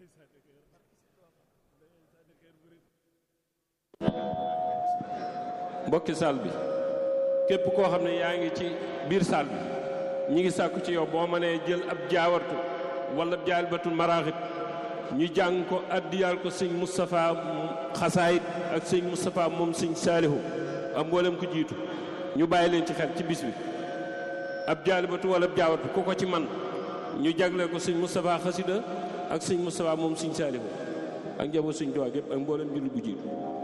mbokki saal bi képp koo xam ne yaa ngi ci biir saal bi ñi ngi sàkku ci yow boo mënee jël ab jaawartu wala jaalibatul maraaxib ñu jàng ko addiyaal ko sëñ Moustapha xasaayit ak sëñ Moustapha moom sëñ saalihu am mboolem ko jiitu ñu bàyyi leen ci xel ci bis bi ab jaalibatu wala ab jaawartu ku ko ci man ñu jagle ko sëñ Moustapha xasida ak sëñ Moustapha moom sëñ saalihu ak njaboot sëñ Tuubaa gépp ak mboolem jullit bu jiitu